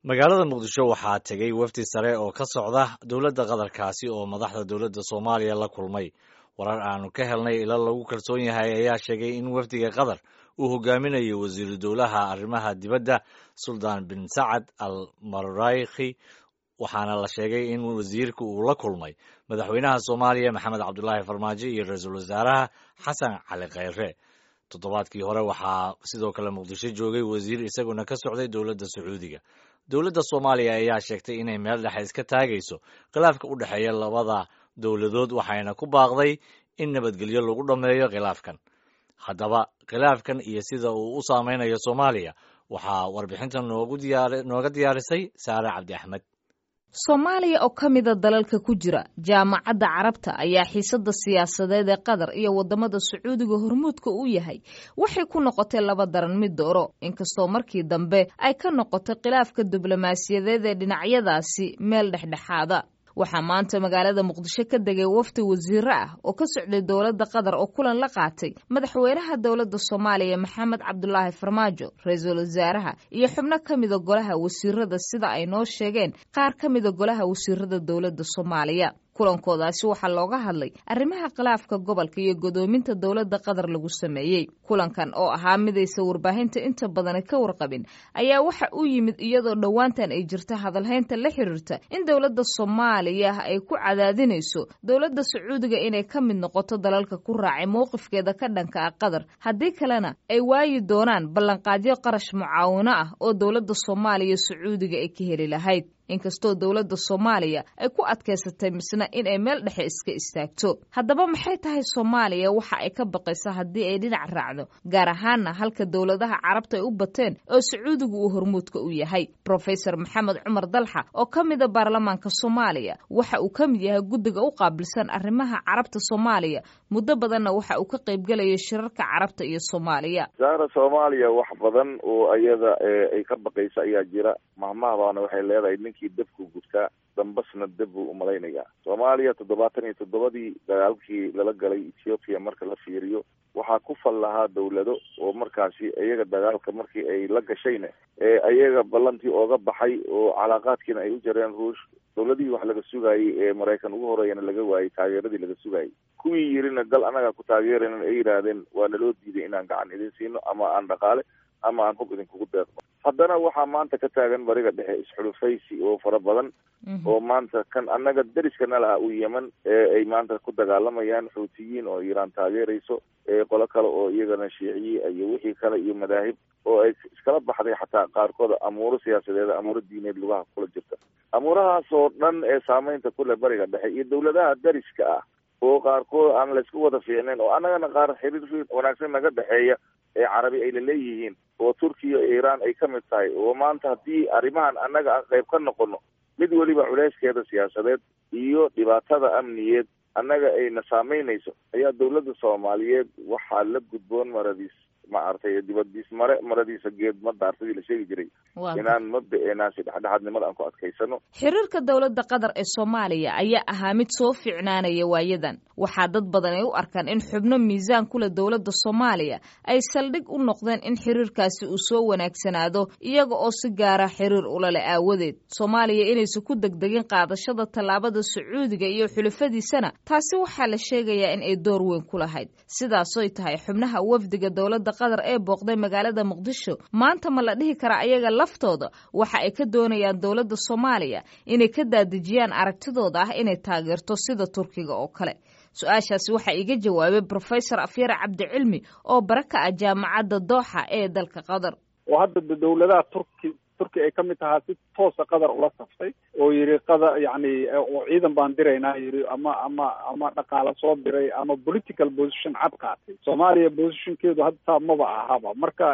magaalada muqdisho waxaa tegey wafdi sare oo ka socda dowladda qatarkaasi oo madaxda dowladda soomaaliya la kulmay warar aanu ka helnay ila lagu kalsoon yahay ayaa sheegay in wafdiga qatar uu hogaaminayo wasiiru dowlaha arrimaha dibadda suldaan bin sacad al marayki waxaana la sheegay in wasiirka uu la kulmay madaxweynaha soomaaliya maxamed cabdulaahi farmaajo iyo ra-iisul wasaaraha xasan cali kheyre toddobaadkii hore waxaa sidoo kale muqdisho joogay wasiir isaguna ka socday dowladda sacuudiga dowladda soomaaliya ayaa sheegtay inay meel dhexe iska taagayso khilaafka u dhexeeya labada dowladood waxayna ku baaqday in nabadgelyo lagu dhammeeyo khilaafkan haddaba khilaafkan iyo sida uu u saameynayo soomaaliya waxaa warbixintan nooga diyaarisay saare cabdi axmed soomaaliya oo ka mida dalalka ku jira jaamacadda carabta ayaa xiisada siyaasadeed ee qatar iyo wadamada sacuudiga hormuudka u yahay waxay ku noqotay laba daran mid dooro inkastoo markii dambe ay ka noqotay khilaafka diblomaasiyadeed ee dhinacyadaasi meel dhexdhexaada waxaa maanta magaalada muqdisho ka degay wafdi wasiiro ah oo ka socday dowladda qatar oo kulan la qaatay madaxweynaha dowladda soomaaliya maxamed cabdulaahi farmaajo ra-iisul wasaaraha iyo xubno ka mida golaha wasiirada sida ay noo sheegeen qaar ka mida golaha wasiirada dowladda soomaaliya kulankoodaasi waxaa looga hadlay arrimaha khilaafka gobolka iyo godoominta dowladda qatar lagu sameeyey kulankan oo ahaa midaysa warbaahinta inta badani ka warqabin ayaa waxa u yimid iyadoo dhowaantan ay jirta hadalhaynta la xiriirta in dowladda soomaaliya ay ku cadaadinayso dowladda sacuudiga inay ka mid noqoto dalalka ku raacay mowqifkeeda ka dhanka ah qatar haddii kalena ay waayi doonaan ballanqaadyo qarash mucaawino ah oo dowladda soomaaliya sacuudiga ay ka heli lahayd inkastoo dowladda soomaaliya ay ku adkaysatay misna in ay meel dhexe iska istaagto haddaba maxay tahay soomaaliya waxa ay ka baqaysa haddii ay dhinac raacdo gaar ahaana halka dowladaha carabta ay u bateen oo sacuudigu uu hormuudka u yahay rofesor maxamed cumar dalxa oo ka mida baarlamaanka soomaaliya waxa uu ka mid yahay guddiga u qaabilsan arrimaha carabta soomaaliya muddo badanna waxa uu ka qaybgelayay shirarka carabta iyo soomaaliya saara soomaaliya wax badan oo iyada ay ka baqaysa ayaa jira mahmahbaana waxay leedahay ninkii dabku gudkaa dambasna dab buu umalaynayaa soomaaliya toddobaatan iyo toddobadii dagaalkii lala galay ethoopiya marka la fiiriyo waxaa ku fal lahaa dawlado oo markaasi iyaga dagaalka markii ay la gashayna ee iyaga ballantii ooga baxay oo calaaqaadkiina ay u jareen ruush dawladihii wax laga sugayay ee maraykan ugu horeeyana laga waayey taageeradii laga sugayay kuwii yirina dal anaga ku taageeraynan ay yidhaahdeen waa naloo diiday inaan gacan idin siino ama aan dhaqaale ama aan hub idinkugu deeqno haddana waxaa maanta ka taagan bariga dhexe isxulufaysi oo fara badan oo maanta kan annaga deriska nala ah u yeman ee ay maanta ku dagaalamayaan xuutiyiin oo iiraan taageerayso qolo kale oo iyagana shiiciyi iyo wixii kale iyo madaahib oo ay iskala baxday xataa qaarkood amuuro siyaasadeed amuuro diineed lugaha kula jirta amuurahaas oo dhan ee saameynta kule bariga dhexe iyo dawladaha deriska ah oo qaarkood aan laysku wada fiicnayn oo annagana qaar xiriir wanaagsan naga dhexeeya ee carabi ay laleeyihiin oo turkiya iyo iiraan ay ka mid tahay oo maanta haddii arrimahan annaga aan qayb ka noqono mid weliba culeyskeeda siyaasadeed iyo dhibaatada amniyeed annaga ayna saameynayso ayaa dawladda soomaaliyeed waxaa la gudboon maradiis maaragtay dibadiis mare maradiisa geed ma daartadii la sheegi jiray inaan mabda-eenaasi dhexdhexaadnimada aan ku adkaysano xiriirka dowladda qatar ee soomaaliya ayaa ahaa mid soo fiicnaanaya waayadan waxaa dad badan ay u arkaan in xubno miisaan kule dowladda soomaaliya ay saldhig u noqdeen in xiriirkaasi uu soo wanaagsanaado iyaga oo si gaara xiriir ulale aawadeed soomaaliya inaysan ku degdegin qaadashada tallaabada sacuudiga iyo xulafadiisana taasi waxaa la sheegayaa in ay door weyn ku lahayd sidaasoy tahay xubnaha wafdiga dowladda qatar ee booqday magaalada muqdisho maanta ma la dhihi karaa ayaga laftooda waxa ay ka doonayaan dowladda soomaaliya inay ka daadejiyaan aragtidooda ah inay taageerto sida turkiga oo kale su-aashaasi waxaa iga jawaabay brofesor afyare cabdicilmi oo bara ka ah jaamacadda dooxa ee dalka qatar oo hadda dawladaha turki turki ay ka mid tahaa si toosa qatar ula saftay oo yidhi qada yacni oo ciidan baan diraynaa yidhi ama ama ama dhaqaala soo diray ama political position cad qaatay soomaaliya positionkeedu hadda saa maba ahaba marka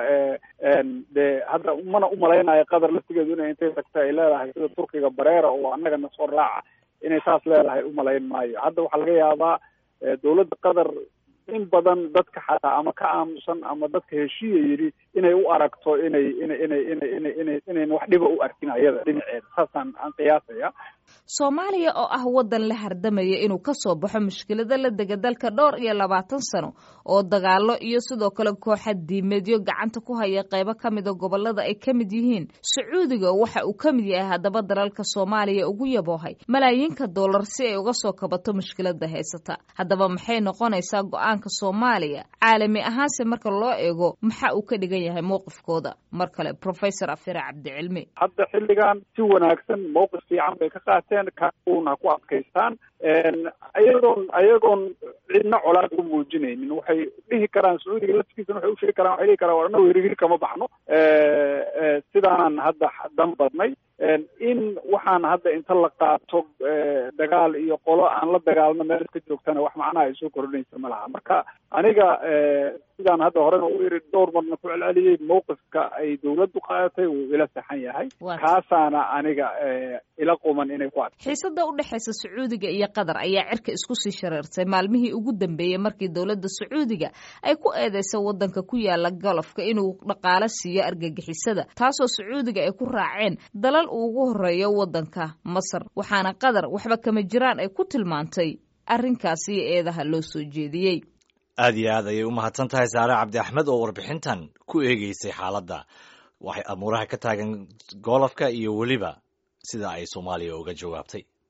de hadda mana umalaynayo qatar laftigeedu inay intay tagta ay leedahay sida turkiga bareera oo annagana soo raaca inay saas leedahay umalayn maayo hadda waxaa laga yaabaa dawladda qatar in badan dadka xataa ama ka aamusan ama dadka heshiiya yidhi inay u aragto inay inay inay inay inay inay inayn wax dhiba u arkin ayada dhinaceeda saasaan aan qiyaasaya soomaaliya oo ah waddan la hardamaya inuu ka soo baxo mushkilada la dega dalka dhowr iyo labaatan sano oo dagaalo iyo sidoo kale kooxa diimeedyo gacanta ku haya qaybo ka mida gobolada ay ka mid yihiin sacuudiga waxa uu ka mid yahay haddaba dalalka soomaaliya ugu yaboohay malaayiinka dollar si ay uga soo kabato mushkilada haysata haddaba maxay noqonaysaa go-aanka soomaaliya caalami ahaanse marka loo eego maxa uu ka dhigan yahay mowqifkooda mar kale professor afire cabdicilmi hadda xilligan si wanaagsan mowqif fiican bay ka qaateen kauna ku adkaystaan ayagoon ayagoon cidna colaad u muujinaynin waxay dhihi karaan sacuudiga laftigiisana waxay usheegi karaan waxay dhihi karaan war annagu hirihir kama baxno sidaanan hadda dan badnay in waxaan hadda inta la qaato dagaal iyo qolo aan la dagaalno meel iska joogtana wax macnaha ay soo kordhinaysa ma laha marka aniga sidaan hadda horena u iri dhowr marna ku celceliyey mowqifka ay dawladdu qaadatay wuu ila saxan yahay kaasaana aniga ila quman inay ku ad xiisada u dhexaysa sacuudiga iyo qatar ayaa cirka isku sii shareertay maalmihii ugu dambeeyey markii dowladda sacuudiga ay ku eedeysay waddanka ku yaala golofka inuu dhaqaalo siiyo argagixisada taasoo sacuudiga ay ku raaceen dalal uu ugu horeeyo waddanka masar waxaana qatar waxba kama jiraan ay ku tilmaantay arrinkaasi iyo eedaha loo soo jeediyey aad iyo aad ayay u mahadsan tahay saare cabdi axmed oo warbixintan ku eegeysay xaaladda waxay amuuraha ka taagan goolofka iyo weliba sida ay soomaaliya uga jawaabtay